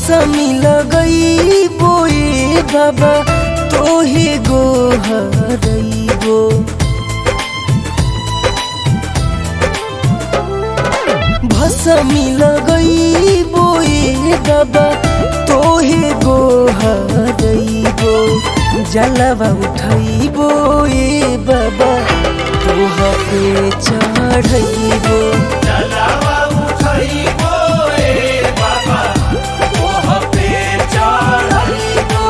भसमी लगई बोए बाबा तोहे गोहरइबो भसमी लगई बोए बाबा तोहे गोहरइबो जलवा उठइबो ए बाबा तोह पे चढ़इबो जलावा उठइबो ए बाबा तोह पे चढ़इबो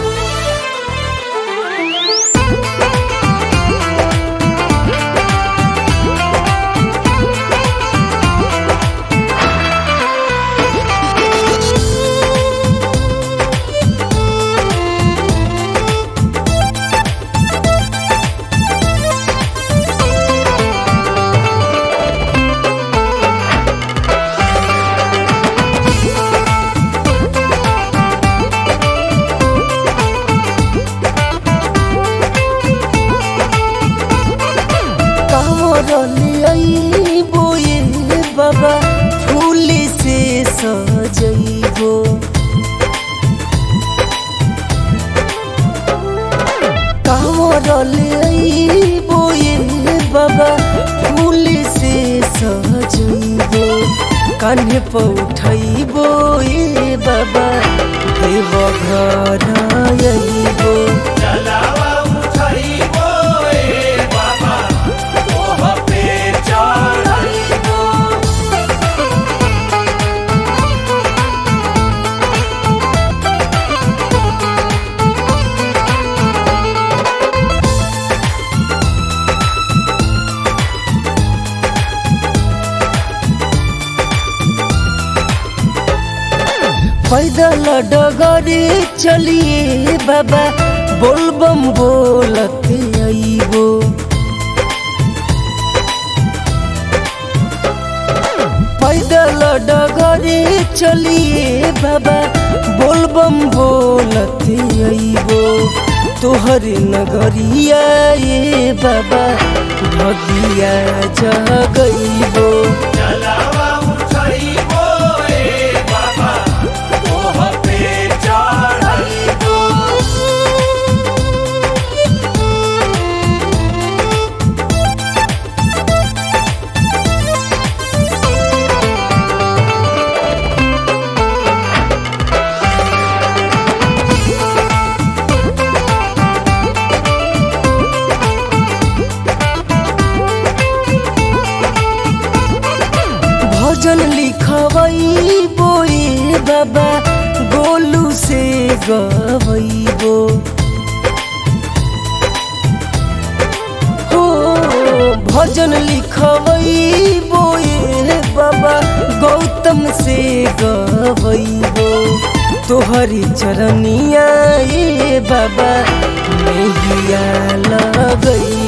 कामरलियाई बोए बाबा फूल से सजइबो कामरलियाई बोए बाबा फूल से सजइबो कान्हे पर उठइबो ए बाबा देव घर अइबो जलावा उठइबो ए बाबा तोह पे चढ़इबो पैदल डगरे चलिए बाबा बोलबम बोलत आइबो पैदल डगरे चलिए बाबा बोलबम बोलत आइबो तोहर नगरिया ए बाबा भगिया जगइबो जलावा उठइबो ए बाबा तोह पे चढ़इबो भजन लिखवई बोए बाबा गोलू से गवैबो हो भजन लिखवई बोए बाबा गौतम से गवैबो तोहरी चरनिया ए बाबा नैया लगई